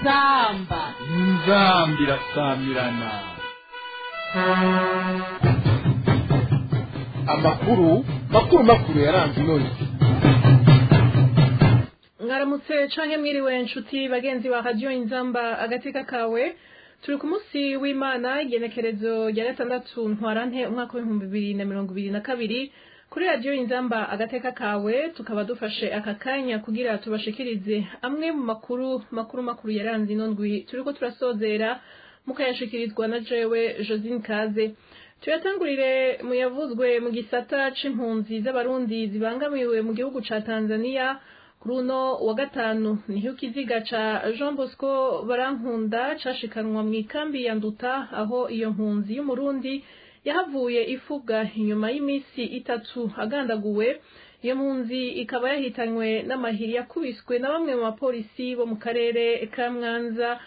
inzamba inzamba irasamirana amakuru makuru makuru yaranze inoni mwaramutse canke mwiriwe nshuti bagenzi ba radio inzamba agateka kawe turi ku munsi w'imana igenekerezo rya gatandatu ntwarante umwaka w'ibihumbi bibiri na mirongo ibiri na kabiri kuri radio inzamba agateka kawe tukaba dufashe aka kanya kugira tubashikirize amwe mu makuru makuru makuru yaranze ino ndwi turiko turasozera mukayashikirizwa na jewe josine kaze tuyatangurire mu yavuzwe mu gisata c'impunzi z'abarundi zibangamiwe mu gihugu ca tanzania kuri uno wa gatanu niho ikiziga ca jean bosco barankunda cashikanwa mu ikambi ya nduta aho iyo mpunzi y'umurundi yahavuye ifuga inyuma y'imisi itatu agandaguwe iyo mpunzi ikaba yahitanywe n'amahiri yakubiswe na bamwe mu bapolisi bo mu karere ka mwanza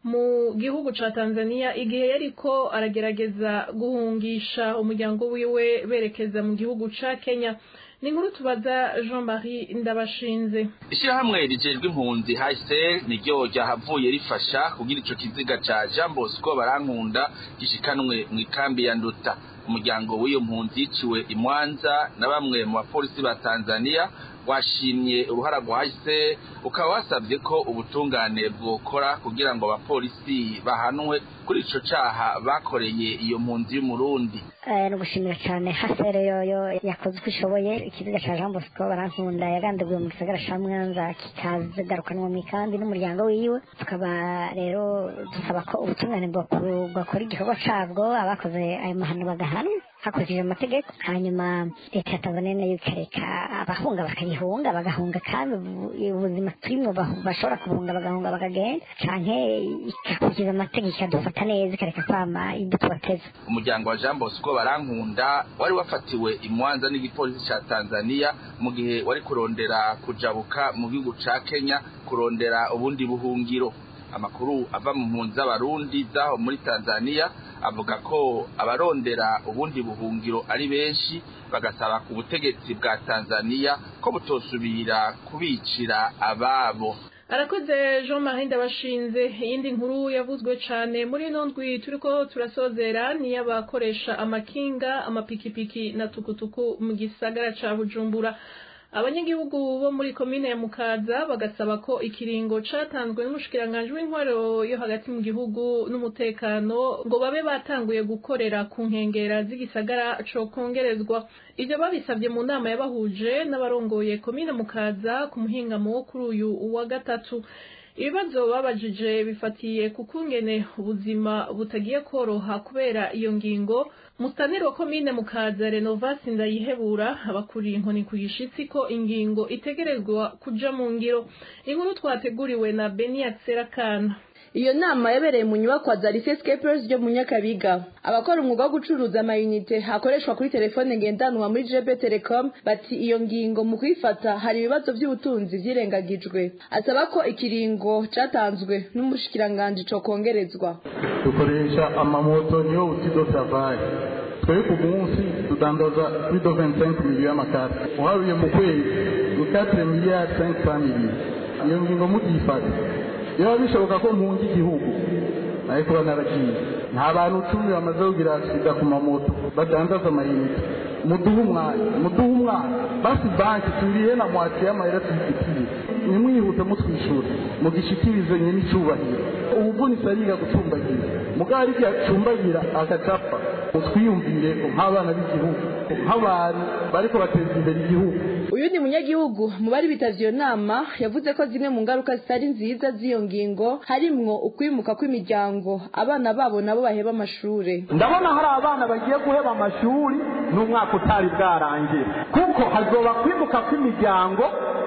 mu gihugu ca tanzania igihe yariko aragerageza guhungisha umuryango wiwe berekeza mu gihugu ca kenya ni inkuru tubaza jean marie ndabashinze ishyirahamwe rijejwe impunzi hsr niryo ryahavuye rifasha kugira ico kiziga ca jean bosco barankunda gishikanwe mu ikambi ya nduta umuryango w'iyo mpunzi yiciwe imwanza na bamwe mu bapolisi ba tanzania washimye uruhara rwa hsr ukaba wasabye ko ubutungane bwokora kugira ngo abapolisi bahanwe kuri ico caha bakoreye iyo mpunzi y'umurundi ni ugushimira cyane hasere yoyo yakoze uko ishoboye ikiziga cya jean bosco barankunda yagandaguye mu gisagara ca mwanza kikazigarukanwa mu ikambi n'umuryango wiwe tukaba rero dusaba ko ubutungane bwakora igikorwa cabwo abakoze ayo mahano bagahanwa hakurikije amategeko hanyuma leta ya tanzania nayo ikareka abahunga bakayihunga bagahunga kandi ubuzima turimwo bashobora kuhunga bagahunga bakagenda canke igakurikiza amategeko ikadufata neza ikareka kwama imbuto bateze umuryango wa jean bosco barankunda wari wafatiwe imwanza n'igipolisi ca tanzania mu gihe wari kurondera kujabuka mu gihugu ca kenya kurondera ubundi buhungiro amakuru ava mu mpunzi z'abarundi zaho muri tanzania avuga ko abarondera ubundi buhungiro ari benshi bagasaba ku butegetsi bwa tanzania ko butosubira kubicira ababo arakoze jean marie ndabashinze iyindi nkuru yavuzwe cane muri ino ndwi turiko turasozera niy'abakoresha amakinga amapikipiki na tukutuku mu gisagara ca bujumbura abanyagihugu bo muri komine ya mukaza bagasaba ko ikiringo catanzwe n'umushikiranganji w'intwaro yo hagati mu gihugu n'umutekano ngo babe batanguye gukorera ku nkengera z'igisagara co kongerezwa ivyo babisavye mu nama yabahuje n'abarongoye komine mukaza ku muhingamo wo kuri uyu wa gatatu ibibazo babajije bifatiye ku kungene ubuzima butagiye koroha kubera iyo ngingo mustaneri wa komine mukaza renovasi ndayihebura abakuriye inkoni ku gishitsi ko ingingo itegerezwa kuja mu ngiro inkuru twateguriwe na beniya serakana iyo nama yabereye mu nyubakwa za lycée scapers ryo mu nyakabiga abakora umwuga wo gucuruza amayinite hakoreshwa kuri telefone ngendanwa muri jb telecom bati iyo ngingo mu kuyifata hari ibibazo by'ubutunzi vyirengagijwe asaba ko ikiringo catanzwe n'umushikiranganji co kongerezwa dukoresha amamoto niyo buti do travail twebwe ku munsi tudandaza kuri do 25 miliyo y'amakara uharuye mu kwezi ni 4 miliyari 500 miliyo iyo ngingo mugifata biba bishoboka ko mpunga igihugu ariko banaragiye nta bantu cumi bamaze kugira sida ku mamoto badandaza amayinite muduhe umwanya muduhe umwanya basi banki turihe na mwati y'amahera tuyifitiye nimwihute mutwishyura mugishikirize nyine icyubahiro ubuvunitse ariga gucumbagira mugabo igihe acumbagira agacapa mutwiyumvire nk'abana b'igihugu nk'abantu bariko bateza imbere igihugu uyu ni munyagihugu mu bari bitavye iyo nama yavuze ko zimwe mu ngaruka zitari nziza z'iyo ngingo harimwo ukwimuka kw'imiryango abana babo nabo baheba amashure ndabona hari abana bagiye guheba amashuri n'umwaka utari bwarangira kuko hazoba kwimuka kw'imiryango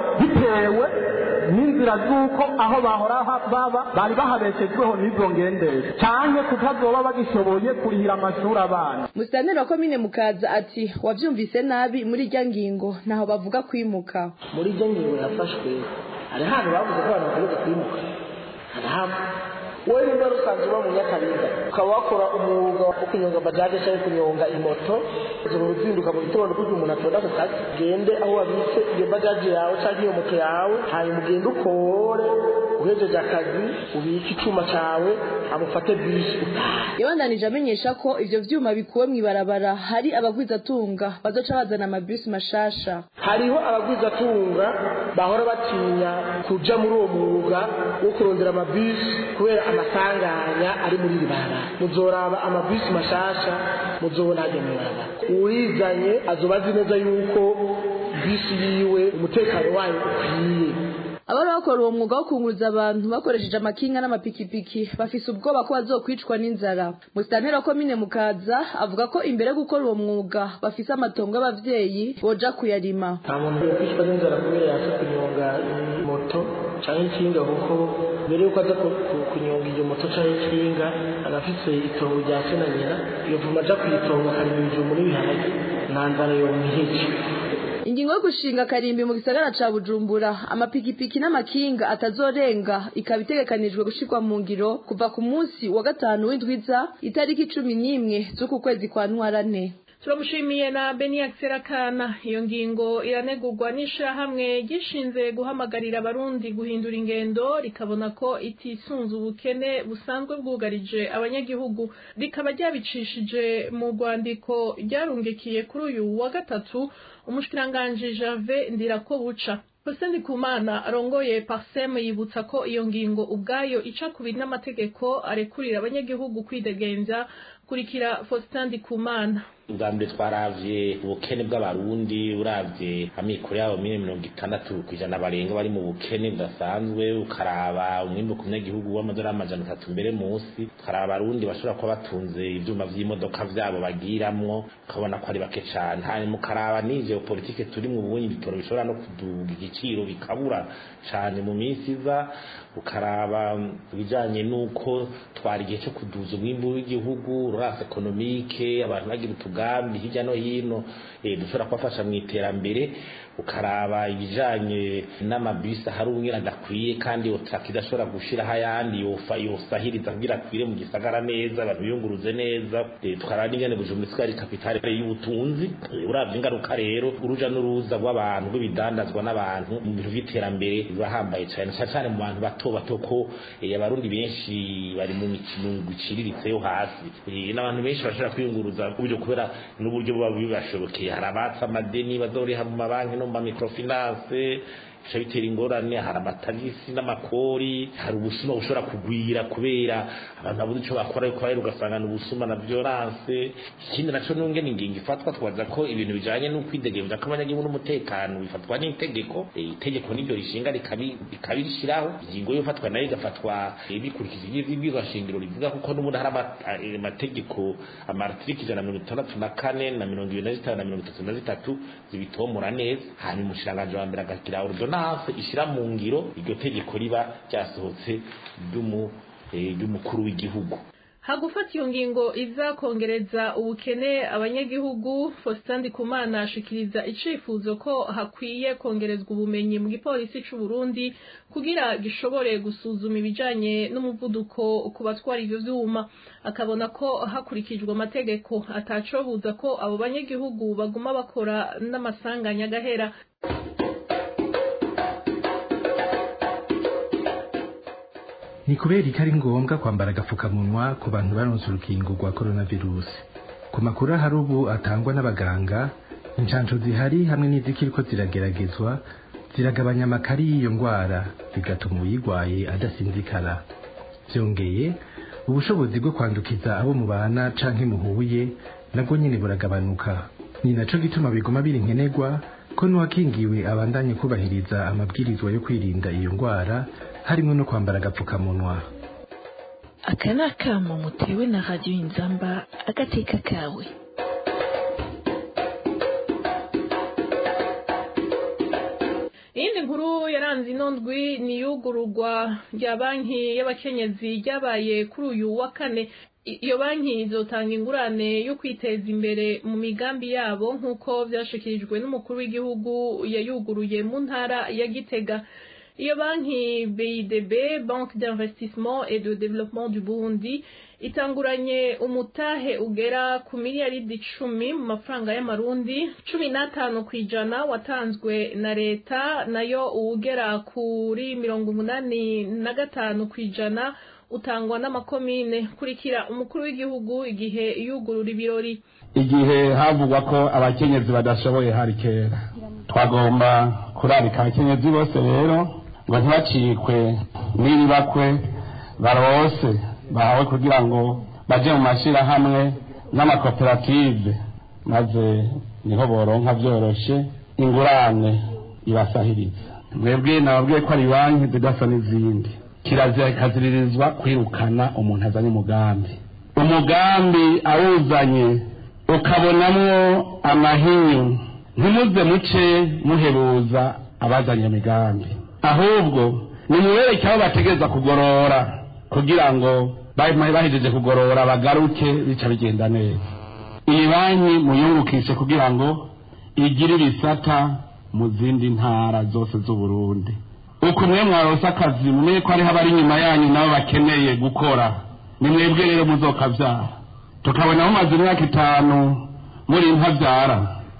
bitewe n'inzira z'uko aho bahora baba bari bahabeshejweho n'izo ngendesha canke kutazoba bagishoboye kurihira amashuri abana musitaneri wa komine mukaza ati wavyumvise nabi muri irya ngingo ntaho bavuga kwimuka muri iryo ngingo yafashwe hari ahantu bavuze ko abantu bakomeza kwimuka hari hamwe wowe nimba rusanzwe uba mu nyakabiga ukaba wakora umwuga wo kunyonga bajaje cyangwa kunyonga imoto ujoro uzinduka mu gitondo kugira umuntu atonda ku kazi gende aho wabitse iyo bajaje yawe cyangwa iyo moto yawe hanyuma ugende ukore uhejeje akazi ubike icuma cawe amufate bisi utahe yabandanije amenyesha ko ivyo vyuma bikuwe mw'ibarabara hari abagwizatunga bazoca bazana amabisi mashasha hariho abagwizatunga bahora batinya kuja muri uwo mwuga wo kurondera amabisi kubera amasanganya ari muri iri barabara muzoraba amabisi mashasha muzobona hajya mw'ibarabara uwizanye azoba azi neza yuko bisi yiwe umutekano wayo ukwiye abari bakora uwo mwuga wo kunguruza abantu bakoresheje amakinga n'amapikipiki bafise ubwoba ko bazokwicwa n'inzara musitantera wa komine mukaza avuga ko imbere yo gukora uwo mwuga bafise amatongo y'abavyeyi boja kuyarima nta muntu yokwicwa n'inzara kubera yaje kunyonga moto canke ikinga kuko mbere yuko aza ku- ku- kunyonga iyo moto canke ikinga aba afise itongo rya se na nyina yovuma aja kuyitonga akarima ibijumbu n'ibiharage nta nzara yomwihica ingingo yo gushinga karimbi mu gisagara ca bujumbura amapikipiki n'amakinga atazorenga ikaba itegekanijwe gushirwa mu ngiro kuva ku munsi wa gatanu w'indwiza itariki cumi n'imwe z'uku kwezi kwa ntwarane turamushimiye na beni Serakana iyo ngingo iranegurwa n'ishirahamwe gishinze guhamagarira abarundi guhindura ingendo rikabona ko itisunze ubukene busanzwe bwugarije abanyagihugu rikaba ryabicishije mu rwandiko ryarungikiye kuri uyu wa gatatu umushikiranganji Jave Ndirakobuca Hussein Ndikumana arongoye Parsem yibutsa ko iyo ngingo ubwayo ica kubiri n'amategeko arekurira abanyagihugu kwidegenza kurikira Faustin Ndikumana ubwa mbere twaravye ubukene bw'abarundi uravye amikoro yabo mine mirongo itandatu kw'ijana barenga bari mu bukene budasanzwe ukaraba umwimbu ku munyagihugu w'amadolari amajana atatu mbere munsi ukaraba abarundi bashobora kuba batunze ivyuma vy'imodoka vyabo bagiramwo ukabona ko ari bake cane hanyuma ukaraba n'ivyo politike turi mu bunyi ibitoro bishobora no kuduga igiciro bikabura cane mu minsi iza ukaraba ibijanye n'uko twari igihe cyo kuduza umwimbu w'igihugu rurasi ekonomike abantu bagira utugambi hirya no hino eh, dushobora kubafasha mu iterambere ukaraba ibijanye n'amabisi ahari umwira adakwiye kandi otaka idashobora gushiraho ayandi yofa yosahiriza kugira akwire mu gisagara neza abantu biyunguruze neza eh, tukaraba n'ingene bujumbura isigaye ari kapitale y'ubutunzi Eh, uravye ingaruka rero uruja n'uruza rw'abantu rw'ibidandazwa n'abantu mu bintu vy'iterambere birahambaye cane cane cane mu bantu bato bato ko eh, abarundi benshi bari mu mikino iciriritse yo hasi Eh, n'abantu benshi bashobora kwiyunguruza uburyo kubera n'uburyo buba bibashobokeye hari abatsa amadeni bazoriha mu mabanki no mu mamikrofinance bica bitera ingorane hari amatagisi n'amakori hari ubusuma bushobora kugwira kubera abantu babuze ico bakora ariko rero ugasanga ni ubusuma na violence ikindi naco nungene ingingo ifatwa twaza ko ibintu bijanye no kwidegemvya kw'abanyagihugu n'umutekano bifatwa n'itegeko Eh, itegeko niryo rishinga rikabi- rikabirishiraho ingingo yo ifatwa nayo igafatwa eh, bikurikije ivy'ibyigwa shingiro rivuga kuko n'ubundi hari ama- eh, amategeko amartiriki ijana na mirongo itandatu na kane na mirongo ibiri na zitanu na mirongo itatu na zitatu zibitomora neza hanyuma umushikiranganji wa mbere agagira ordonance ishira mu ngiro iryo tegeko riba ryasohotse ry'umu- eh, ry'umukuru w'igihugu hagufata iyo ngingo iza kongereza ubukene abanyagihugu Faustin Ndikumana ashikiriza icifuzo ko hakwiye kongerezwa ubumenyi mu gipolisi c'u Burundi kugira gishobore gusuzuma ibijanye n'umuvuduko ku batwara ivyo vyuma akabona ko hakurikijwe amategeko atacobuza ko abo banyagihugu baguma bakora n'amasanganya agahera ni kubera ko ari ngombwa kwambara agapfukamunwa ku bantu baronse urukingo rwa coronavirus ku makuru ahari ubu atangwa n'abaganga inshansho zihari hamwe n'izikiriko zirageragezwa ziragabanya amakari y'iyo ndwara bigatuma uyirwaye adasinzikara byongeye ubushobozi bwo kwandukiza abo mubana canke muhuye nabwo nyene buragabanuka ni naco gituma biguma biri nkenerwa ko n'uwakingiwe abandanye kubahiriza amabwirizwa yo kwirinda iyo ndwara harimo no kwambara agapfukamunwa aka ni akamo mutewe na radiyo inzamba agateka kawe iyindi nkuru yaranze ino ndwi ni iyugururwa rya banki y'abakenyezi ryabaye kuri uyu wa kane I- iyo banki izotanga ingurane yo kwiteza imbere mu migambi yabo nk'uko vyashikirijwe n'umukuru w'igihugu yayuguruye mu ntara ya gitega iyo banki BIDB Banque d'investissement et de développement du Burundi itanguranye umutahe ugera ku miliyaridi icumi mu mafaranga y'amarundi cumi n'atanu ku ijana watanzwe na leta nayo uwugera kuri mirongo umunani na gatanu ku ijana utangwa n'amakomine kurikira umukuru w'igihugu igihe yugurura ibirori igihe havugwa ko abakenyezi badashoboye hari kera twagomba kurarika abakenyezi bose rero ngo ntibacikwe n'ibibakwe barose bahawe kugira ngo baje mu mashyirahamwe n'amakoperative maze niho boronka byoroshe ingurane ibasahiriza mwebwe nababwiye ko ari banki zidasa n'izindi kirazira ikaziririzwa kwirukana umuntu azanye umugambi umugambi awuzanye ukabonamwo amahinyu ntimuze muce muheruza abazanye imigambi ahubwo nimubereke aho bategereza kugorora kugira ngo bahejeje kugorora bagaruke bica bigenda neza iyi banki muyungukishe kugira ngo igire ibisata mu zindi ntara zose z'uburundi uko mwe mwarose akazi mumenye ko hariho abari inyuma yanyu nabo bakeneye gukora ni mwebwe rero muzokabyara tukabona mumaze imyaka itanu muri ntabyara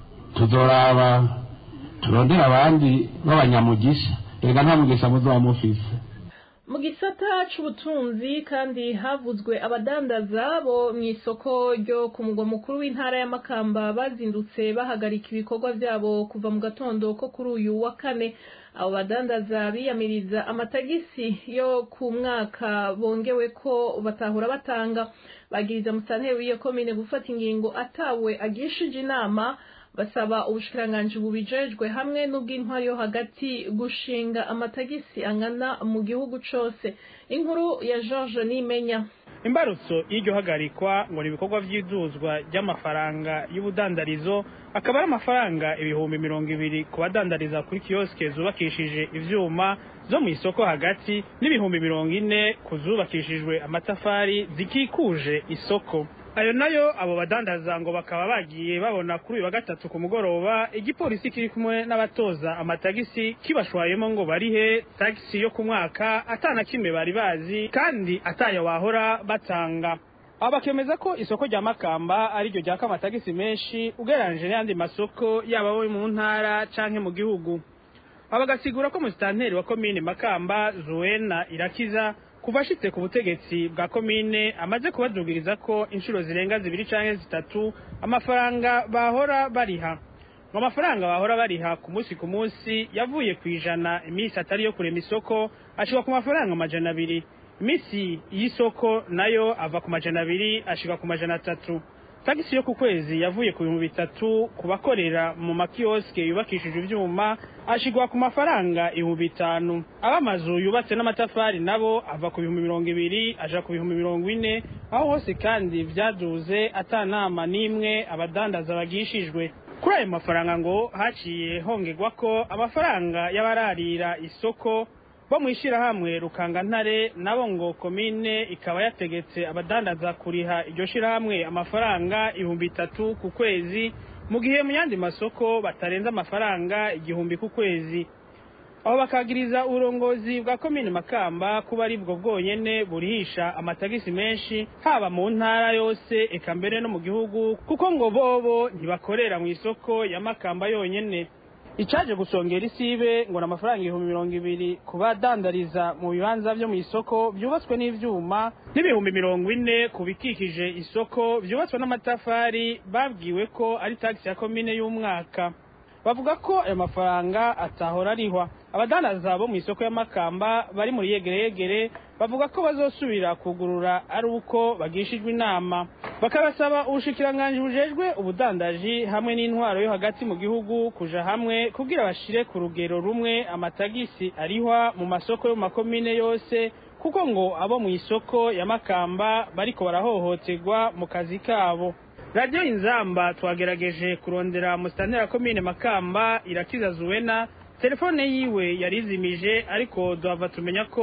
tuzoraba turondera abandi b'abanyamugisha reka nta mugisha muzaba mufise mu gisata c'ubutunzi kandi havuzwe abadandaza bo mu isoko ryo ku mugwa mukuru w'intara ya Makamba bazindutse bahagarika ibikorwa vyabo kuva mu gatondo ko kuri uyu wa kane abo badandaza biyamiriza amatagisi yo ku mwaka bongewe ko batahura batanga bagiriza musanteri w'iyo komine gufata ingingo atawe agishije inama basaba ubushikiranganji bubijejwe hamwe n'ubw'intwari yo hagati gushinga amatagisi angana mu gihugu cose inkuru ya George Nimenya imbarutso y'iryo hagarikwa ngo ni ibikorwa vy'iduzwa ry'amafaranga y'ubudandarizo akaba ari amafaranga ibihumbi mirongo ibiri ku badandariza kuri kiyoske zubakishije ivyuma zo mu isoko hagati n'ibihumbi mirongo ine ku zubakishijwe amatafari zikikuje isoko ayo nayo abo badandaza ngo bakaba bagiye babona kuri uyu wa gatatu ku mugoroba igipolisi kiri kumwe n'abatoza amatagisi kibashwayemo ngo barihe tagisi yo ku mwaka atana kimwe bari bazi kandi atayo wahora batanga aba bakemeza ko isoko rya makamba ari ryo ryaka amatagisi menshi ugereranyije n'ayandi masoko yaba ayo mu ntara canke mu gihugu aba bagasigura ko musitanteri wa komine makamba zuwena irakiza kuva ashitse ku butegetsi bwa komine amaze kubadugiriza ko inshuro zirenga zibiri canke zitatu amafaranga bahora bariha ngo amafaranga bahora bariha ku munsi ku munsi yavuye ku ijana iminsi atari yo kurema isoko ashika ku mafaranga amajana abiri iminsi y'isoko nayo ava ku majana abiri ashika ku majana atatu tagisi yo ku kwezi yavuye ku bihumbi bitatu ku bakorera mu makiyoske yubakishije ivyuma ashigwa ku mafaranga ibihumbi bitanu ab'amazu yubatse n'amatafari nabo ava ku bihumbi mirongo ibiri aja ku bihumbi mirongo ine aho hose kandi vyaduze ata nama n'imwe abadandaza bagishijwe kuri ayo mafaranga ngo haciye hongerwa ko amafaranga y'abararira isoko bo mu ishyirahamwe rukangantare nabo ngo komine ikaba yategetse abadandaza kuriha iryo shyirahamwe amafaranga ibihumbi bitatu ku kwezi mu gihe mu yandi masoko batarenze amafaranga igihumbi ku kwezi aho bakagiriza uburongozi bwa komine makamba kuba ari bwo bwonyene burihisha amatagisi menshi haba mu ntara yose eka mbere no mu gihugu kuko ngo bobo ntibakorera mu isoko ya makamba yonyene icaje gusongera isibe ngo ni amafaranga ibihumbi mirongo ibiri ku badandariza mu bibanza vyo mu isoko vyubatswe n'ivyuma n'ibihumbi mirongo ine ku bikikije isoko vyubatswe n'amatafari babwiwe ko ari tagisi ya komine y'umwaka bavuga ko ayo mafaranga atahora arihwa abadandaza bo mu isoko y'amakamba bari muri yegereyegere bavuga ko bazosubira kugurura ari uko bagishijwe inama bakabasaba ubushikiranganji bujejwe ubudandaji hamwe n'intwaro yo hagati mu gihugu kuja hamwe kugira bashire ku rugero rumwe amatagisi arihwa mu masoko yo mu makomine yose kuko ngo abo mu isoko ya makamba bariko barahohoterwa mu kazi kabo radiyo inzamba twagerageje kurondera musitantera komine makamba irakiza zuwena telefone yiwe yarizimije ariko duhava tumenya ko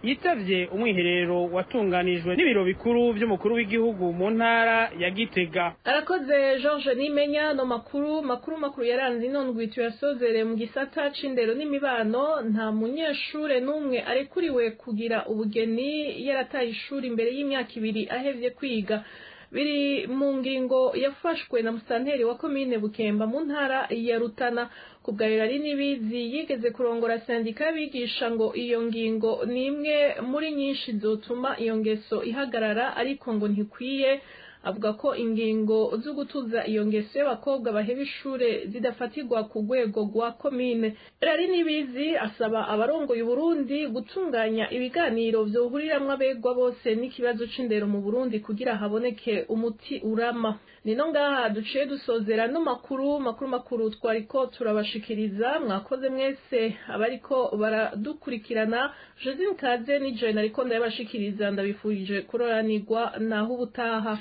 yitavye umwiherero watunganijwe n'ibiro bikuru vy'umukuru w'igihugu mu ntara ya Gitega arakoze George Nimenya no makuru makuru makuru yaranze inondwi tuyasozere mu gisata c'indero n'imibano nta munyeshure n'umwe arekuriwe kugira ubugeni yarataye ishuri imbere y'imyaka ibiri ahevye kwiga biri mu ngingo yafashwe na musanteri wa komine Bukemba mu ntara ya Rutana kubwarira ari nibizi yigeze kurongora sendika y'abigisha ngo iyo ngingo ni imwe muri nyinshi zotuma iyo ngeso ihagarara ariko ngo ntikwiye avuga ko ingingo zo gutuza iyo ngeso y'abakobwa baheba ishure zidafatirwa ku rwego rwa komine rari nibizi asaba abarongoye uburundi gutunganya ibiganiro vyohuriramwo abegwa bose n'ikibazo c'indero mu burundi kugira haboneke umuti urama nino ngaha duciye dusozera no makuru makuru makuru twariko turabashikiriza mwakoze mwese abariko baradukurikirana josine kaze nije nariko ndabashikiriza ndabifurije kuroranirwa naho ubutaha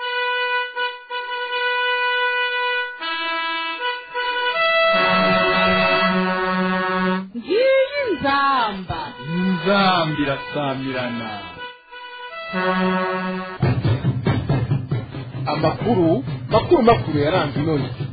ngiyi nzamba inzamba irasamirana amakuru makuru makuru yaranze inoni